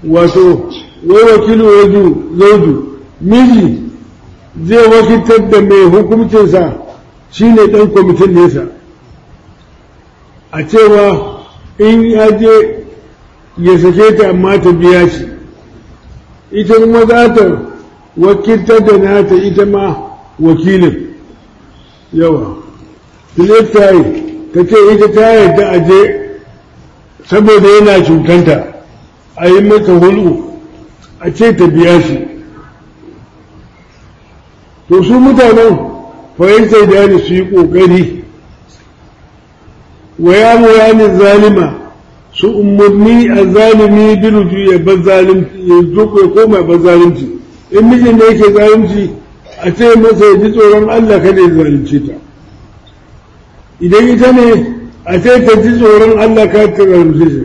wato wai wakilu waju zauju miji zai wakiltar da mai hukuncinsa shine ɗan kwamitin nesa a cewa in ya je ya sake ta amma ta biya shi ita kuma za ta wakiltar da nata ita ma wakilin yawa ta yi ta ce ita ta yarda a je saboda yana cutanta a yi mata hulu a ce ta biya shi to su mutanen fahimtar da ne su yi ƙoƙari wa ya murani zalima su umarni a zalimi biruju ya bar zalimci ya zuko ya koma bar zalimci in mijin da yake zalimci a ce masa ya ji tsoron Allah kada ya zalunce ta idan ita ne a ce ta ji tsoron Allah kada ta zalunce shi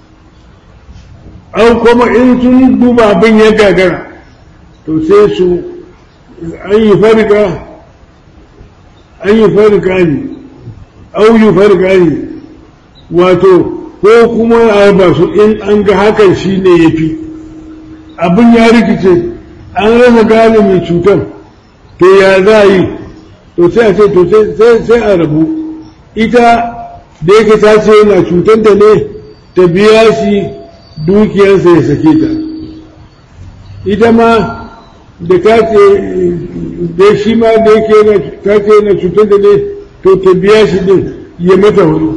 an kuma in sun duba abin ya gagara to sai su an yi farka an yi farka ne au yi farka ne wato ko kuma a ba su in an ga hakan shi ne ya fi abin ya rikice an rasa gane mai cutar to ya za a yi to sai a ce to sai a rabu ita da yake ta ce yana cutar da ne ta biya shi dukiyarsa ya sake ta ita ma da ta ce da shi ma da yake ta ce yana cutar da ne to ta biya shi din ya mata wani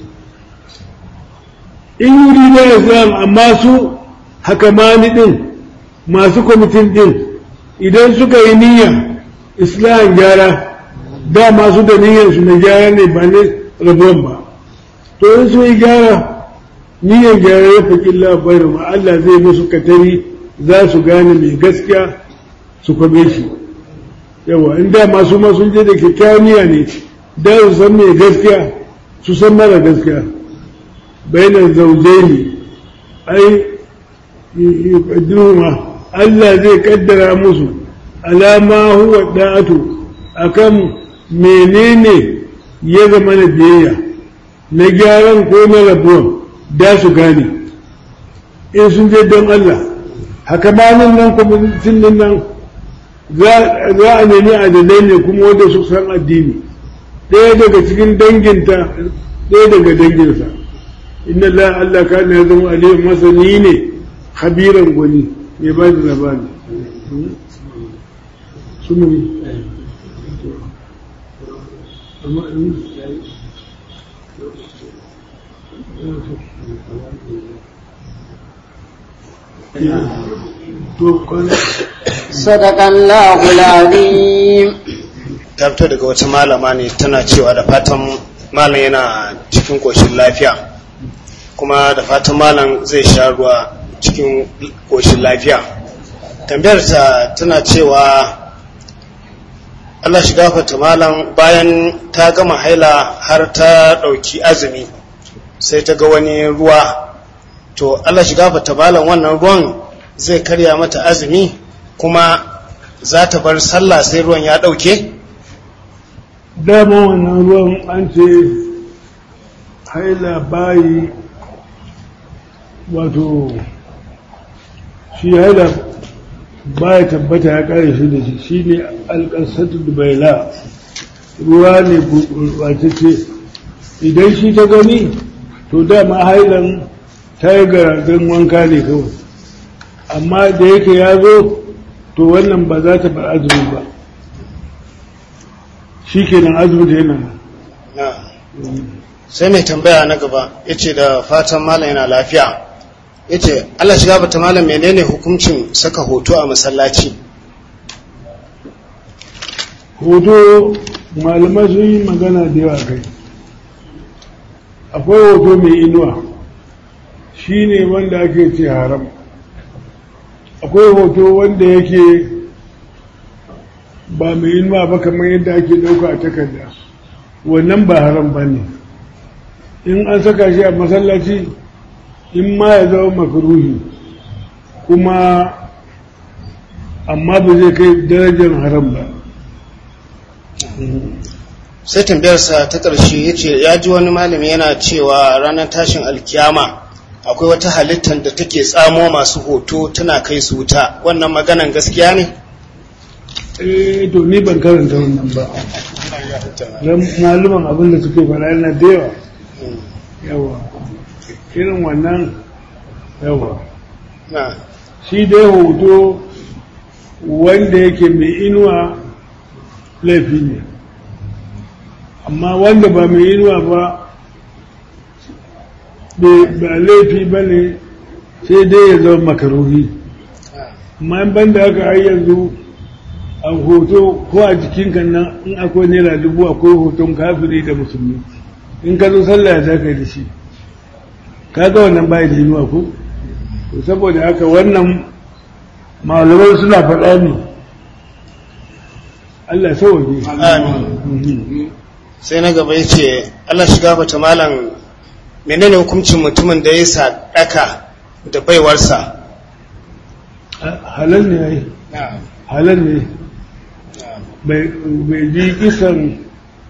in yuri da islam amma su hakamani din masu kwamitin din idan suka yi niyya islam gyara da masu da niyyar su na gyara ne ba ne rabuwan ba to in su yi gyara niyyar gyara ya faƙi labarin ma Allah zai musu katari za su gane mai gaskiya su kwabe shi yawa in da masu ma sun je da kyakkyawan niyya ne da su san mai gaskiya su san mara gaskiya bainar zaujaini ai yuqaddiruhuma Allah zai kaddara musu alama huwa da'atu akan menene ya zama na biyayya na gyaran ko na rabuwan da su gane in sun je don Allah haka ma nan nan kwamitin nan za a nemi adalai ne kuma wanda su san addini ɗaya daga cikin danginta ɗaya daga danginsa inna Allah Allah kana ya zama aliyu masani ne habiran gwani mai ba da labari sumuni صدق الله العظيم ta fito daga wata malama ne tana cewa da fatan malam yana cikin koshin lafiya kuma da fatan malam zai sha ruwa cikin koshin lafiya tambayar ta tana cewa Allah shi gafarta malam bayan ta gama haila har ta ɗauki azumi sai ta ga wani ruwa to Allah shi gafarta malam wannan ruwan zai karya mata azumi kuma za ta bar sallah sai ruwan ya ɗauke? dama wannan ruwan an ce haila bayi wato shi haila baya tabbata ya kare shi da shi shi ne alƙasatu dubaila ruwa ne gurɓatacce idan shi ta gani to dama hailan ta yi garagen wanka ne kawai amma da yake ya zo to wannan ba za ta bar azumi ba shi kenan azumi da yana sai mai tambaya na gaba ya ce da fatan malam yana lafiya ya ce allah shiga bata malam menene hukuncin saka hoto a masallaci hoto malamai sun yi magana da yawa kai akwai hoto mai inuwa shi ne wanda ake ce haram akwai hoto wanda yake ba mai inuwa ba kamar yadda ake ɗauka a takarda wannan ba haram ba ne in an saka shi a masallaci in ma ya zama makaruhi kuma amma ba zai kai darajar haram ba sai tambayarsa ta ƙarshe ya ce ya ji wani malami yana cewa ranar tashin alkiyama akwai wata halittar da take tsamo masu hoto tana kai su wuta wannan maganan gaskiya ne eh to ni ban karanta wannan ba dan maluman abin da suke fara yana da yawa yawa irin wannan yawa na shi dai hoto wanda yake mai inuwa laifi ne amma wanda ba mai inuwa ba ba laifi ba ne sai dai ya zama makaruhi amma in banda haka har yanzu a hoto ko a jikinka nan in akwai naira dubu akwai hoton kafiri da musulmi in ka zo sallah ya zaka da shi ka ga wannan bai da inuwa ko to saboda haka wannan malamai suna faɗa ne Allah sauwaje amin sai na gaba yace Allah shiga bata malam menene hukuncin mutumin da ya sadaka da baiwarsa halal ne yayi halal ne bai ji kisan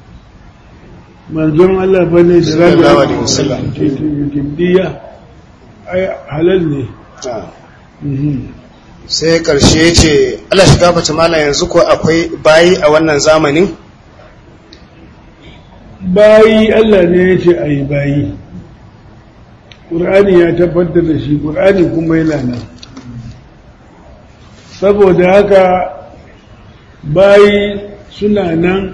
manzon Allah ba ne da Sallallahu alaihi wasallam. giddiya ai halal ne Mhm. sai karshe yace Allah shiga bata malam yanzu ko akwai bayi a wannan zamanin bayi Allah ne ya ce a yi bayi ƙur'ani ya tabbatar da shi ƙur'ani kuma yana nan saboda haka bayi suna nan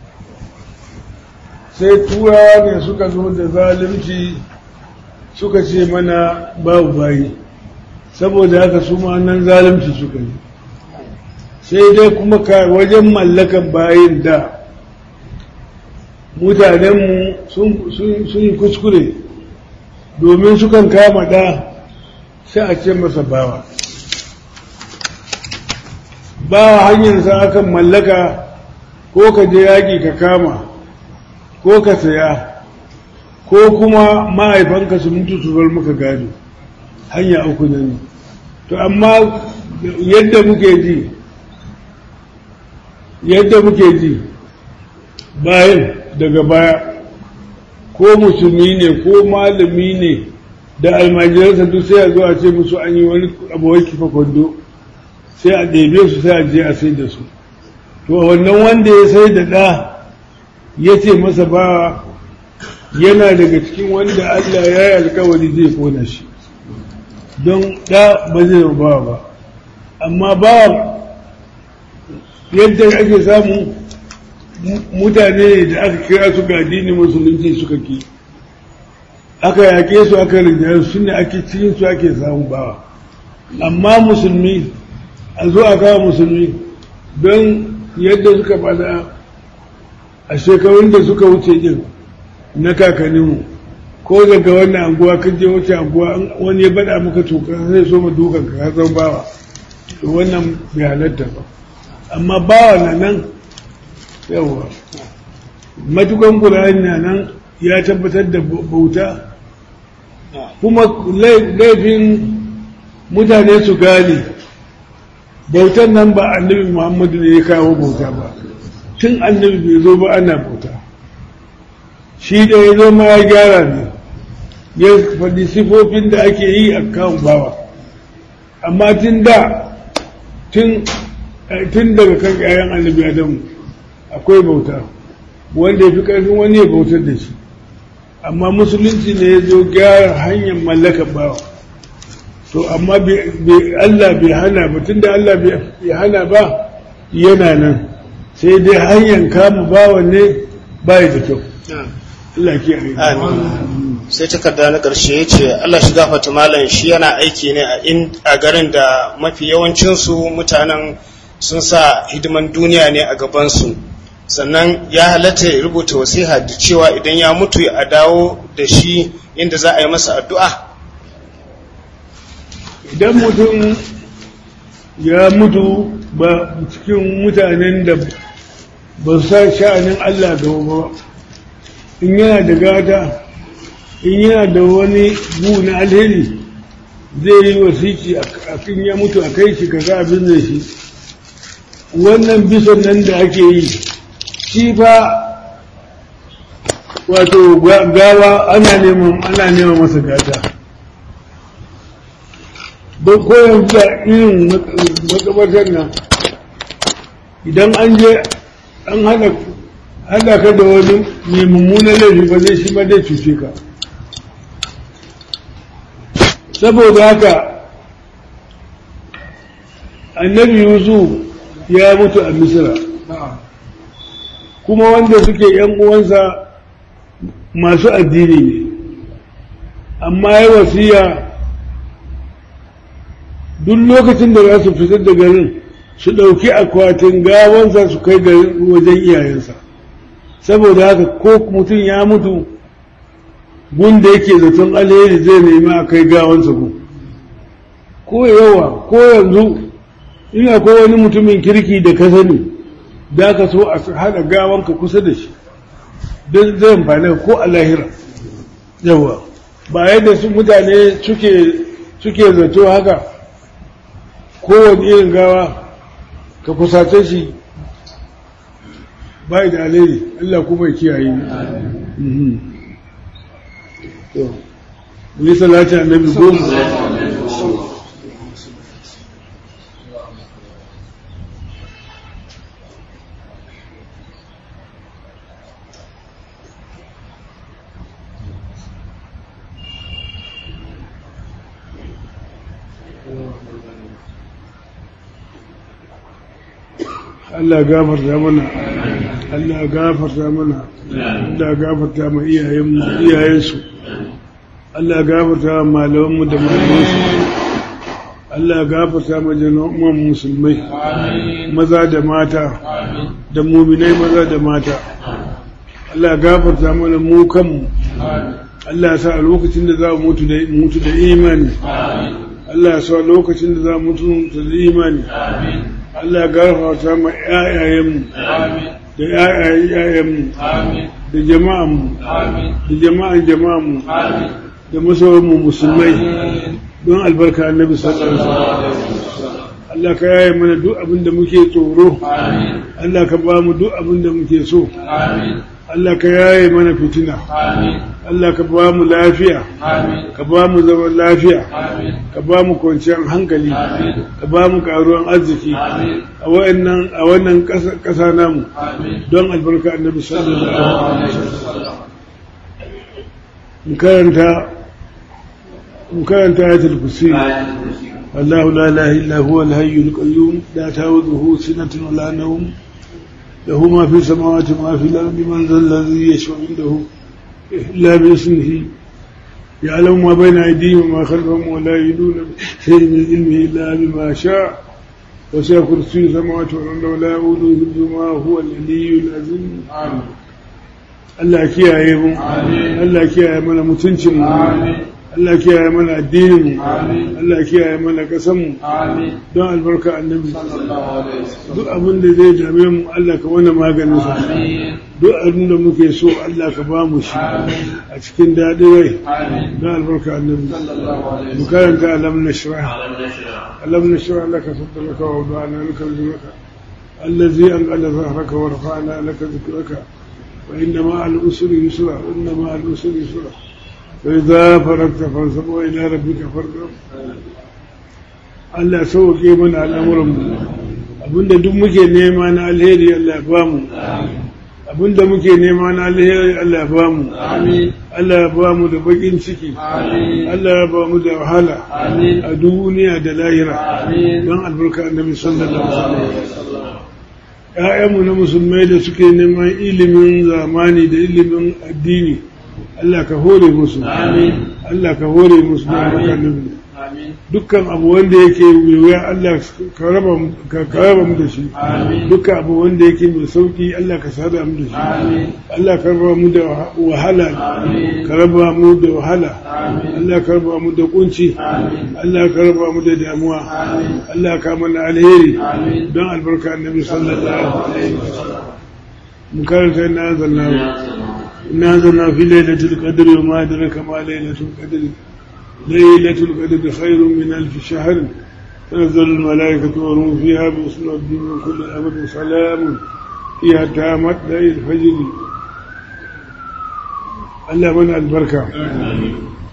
sai turawa ne suka zo da zalunci suka ce mana babu bayi saboda haka su ma nan zalunci suka yi sai dai kuma ka wajen mallakan bayin da mutanenmu sun yi kuskure domin sukan kama ɗa sai a ce masa bawa bawa hanyarsa akan mallaka ko ka je yaƙi ka kama ko ka saya ko kuma mahaifanka su mutu su bar maka gado hanya uku ne to amma yadda muke ji yadda muke ji bayan daga baya ko musulmi ne ko malami ne da almajiransa duk sai a zo a ce musu an yi wani abuwai kifa kwando sai a ɗebe su sai a je a sai da su to wannan wanda ya sai da ɗa ya ce masa ba yana daga cikin wanda Allah ya yi alkawari zai kona shi don ɗa ba zai ba ba amma ba yadda ake samu mutane da aka kira su ga addinin musulunci suka ki aka yake su aka rinjaye su ne ake cikin su ake samu bawa amma musulmi a zo a kawo musulmi don yadda suka bada a shekarun da suka wuce din na kakanninmu ko daga wannan anguwa kan je wuce anguwa wani ya bada maka toka sai so ma dukan ka zan bawa to wannan bai halatta ba amma bawa na nan yawa matukan ƙura'ani na nan ya tabbatar da bauta kuma laifin mutane su gane bautan nan ba annabi muhammadu ne ya kawo bauta ba tun annabi bai zo ba ana bauta shi da ya zo ma ya gyara ne ya faɗi sifofin da ake yi a kan bawa amma tun da tun daga kan 'ya'yan annabi adamu akwai bauta wanda ya fi ƙarfin wani ya bautar da shi amma musulunci ne ya zo gyara hanyar mallakar bawa to amma Allah bai hana ba tunda Allah bai hana ba yana nan sai dai hanyar kama bawa ne bai da kyau Allah ke sai takarda na ƙarshe ya ce Allah shi gafata malam shi yana aiki ne a garin da mafi yawancinsu mutanen sun sa hidiman duniya ne a gabansu sannan ya halatta ya rubuta wasiha da cewa idan ya mutu a dawo da shi inda za a yi masa addu'a idan mutum ya mutu ba cikin mutanen da ba su sa sha'anin Allah gaba ba in yana da gata in yana da wani bu na alheri zai yi wasiki a kan ya mutu a kai shi kaga abin da shi wannan bisan nan da ake yi shi fa wato gawa ana neman ana neman masa gata don koyan da irin makabartar nan idan an je an hada hada ka da wani mai mummunan laifi ba zai shi ma zai cuce ka saboda haka annabi yusuf ya mutu a misira kuma wanda suke yan uwansa masu addini ne amma ya wasiya duk lokacin da za su fitar da garin su ɗauki akwatin gawansa su kai garin wajen iyayensa saboda haka ko mutum ya mutu gun da yake zaton alheri zai nemi a kai gawansa gun ko yawa ko yanzu in akwai wani mutumin kirki da ka sani da ka so a haɗa gawanka kusa da shi don zai amfani ko a lahira yawa ba yadda su mutane suke zato haka kowane irin gawa ka kusace shi bai da alheri Allah kuma ya kiyaye to yi salati annabi goma Allah gafarta mana Allah gafarta mana Allah gafarta ma iyayenmu iyayensu Allah gafarta ma malamanmu da malamansu Allah gafarta ma jama'an musulmai maza da mata da muminai maza da mata Allah gafarta mana mu kanmu Allah sa a lokacin da za mu mutu da mutu da imani Allah sa lokacin da za mu mutu da imani Allah gafarta ma ƴaƴayenmu da ƴaƴayen ƴaƴayenmu da jama'anmu da jama'an jama'anmu da masoyanmu musulmai don albarka annabi sallallahu alaihi wasallam Allah ka yaye mana duk abin da muke tsoro Allah ka ba mu duk abin da muke so Allah ka yaye mana fitina Allah ka ba mu lafiya ka ba mu zaman lafiya ka ba mu kwanciyar hankali ka ba mu karuwan arziki a wannan a wannan ƙasa namu don albarka annabi sallallahu alaihi wasallam karanta mu karanta ayatul kursi الله لا إله إلا هو الهي القيوم لا تأخذه سنة ولا نوم له ما في السماوات وما في الأرض من ذا الذي يشفع عنده إلا باسمه يعلم ما بين أيديهم وما خلفهم ولا يدون شيء من علمه إلا بما شاء وسع كرسي السماوات والأرض ولا يؤوده حفظهما هو العلي العظيم Allah kiyaye mu Allah kiyaye mana mutuncin mu Allah kiyaye mana addinin mu Allah kiyaye mana kasan mu don albarka annabi duk abin da zai dame mu Allah ka wani maganin sa duk abin da muke so Allah ka ba mu shi a cikin daɗi rai don albarka annabi mu karanta alam nashrah alam nashrah laka sadraka wa wada'na laka rizqaka الذي أنقل ظهرك ورفعنا لك ذكرك وإن مع الأسر يسرا وإن مع الأسر يسرا فإذا فرغت فانصب وإلى ربك فارغب Allah sauke mana al'amuranmu abinda duk muke nema na alheri Allah ya bamu abinda muke nema na alheri Allah ya bamu Allah ya bamu da bakin ciki Allah ya bamu da wahala a duniya da lahira don albarka annabi sallallahu alaihi wasallam ‘ya'yanmu na musulmai da suke neman ilimin zamani da ilimin addini Allah ka hore musu Allah ka hore musu da albarka dukkan abu wanda yake mai wuya Allah ka raba mu da shi dukkan abu wanda yake mai sauki Allah ka sada mu da shi Allah ka raba mu da wahala ka raba mu da wahala Allah ka raba mu da kunci Allah ka raba mu da damuwa Allah ka mana alheri don albarka annabi sallallahu alaihi wasallam mun karanta na zanna na zanna fi lailatul qadr wa ma adraka ma lailatul qadr ليلة القدر خير من ألف شهر تنزل الملائكة والروح فيها بإسم ربهم من كل أمر سلام فيها تامت ليل الفجر الله من البركة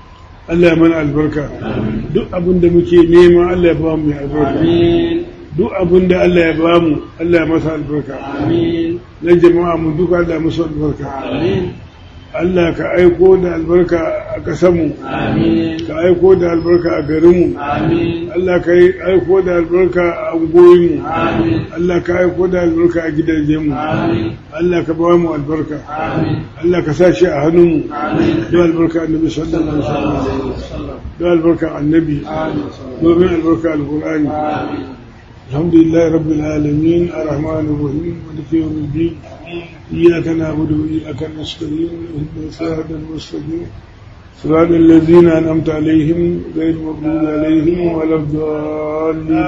Allah ya mana albarka duk abin da muke nema Allah ya ba mu albarka duk abin da Allah ya ba mu Allah ya masa albarka na jama'a mu duka Allah ya musu albarka Allah ka aiko da albarka a ƙasarmu ka aiko da albarka a garinmu Allah ka aiko da albarka a ungoyinmu Allah ka aiko da albarka a gidajenmu Allah ka ba mu albarka Allah ka sa shi a hannunmu don albarka annabi sallallahu alaihi wasallam don albarka annabi domin albarka alqur'ani الحمد لله رب العالمين الرحمن الرحيم مالك يوم الدين إياك نعبد وإياك نستعين اهدنا الصراط المستقيم صراط الذين أنعمت عليهم غير المغضوب عليهم ولا الضالين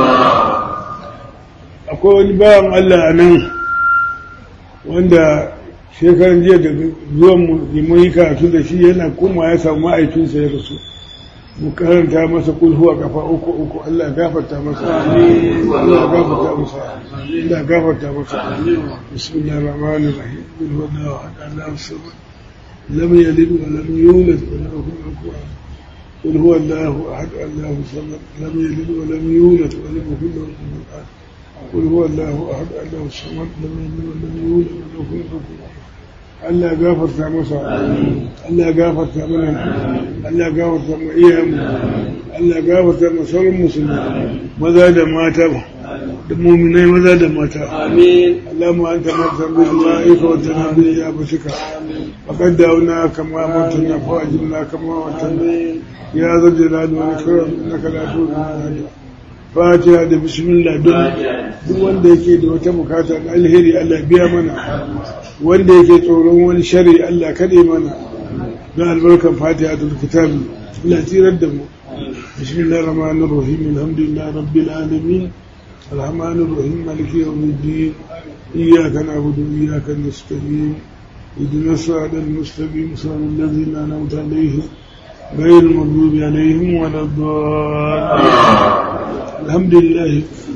akwai wani bawan Allah a nan wanda shekaran jiya da zuwan mu yi karatu da shi yana kuma ya samu ma'aikinsa ya rasu mu karanta masa kulhu a kafa uku uku Allah ya gafarta masa Allah ya gafarta masa Allah ya gafarta masa bismillahir rahmanir rahim qul huwallahu ahad Allahu samad lam yalid wa lam yulad wa lam yakul lahu kufuwan قل هو الله احد الله الصمد لم يلد ولم يولد ولم يكن له كفوا احد قل هو الله احد الله الصمد لم يلد ولم يولد ولم يكن له كفوا احد Allah ya gafarta masa Allah ya gafarta mana Allah ya gafarta mu iyayenmu Allah ya gafarta mu sauran musulmi maza da mata da mu'minai maza da mata amin Allahumma anta martan bil ma'ika wa tanabbi ya bashika faqad da'una kama amartana fa ajibna kama wa'tana ya zal jalali wal ikram innaka la tu'minu fatiha da bismillah don duk wanda yake da wata bukata da alheri Allah biya mana wanda yake tsoron wani shari Allah kaɗe mana don albarkan fatiha da kitabi Allah tsirar da mu bismillahir rahmanir rahim alhamdulillahi rabbil alamin arrahmanir rahim maliki yawmiddin iyyaka na'budu wa iyyaka nasta'in اهدنا الصراط المستقيم صراط الذين انعمت عليهم غير المغضوب عليهم ولا الضالين الحمد لله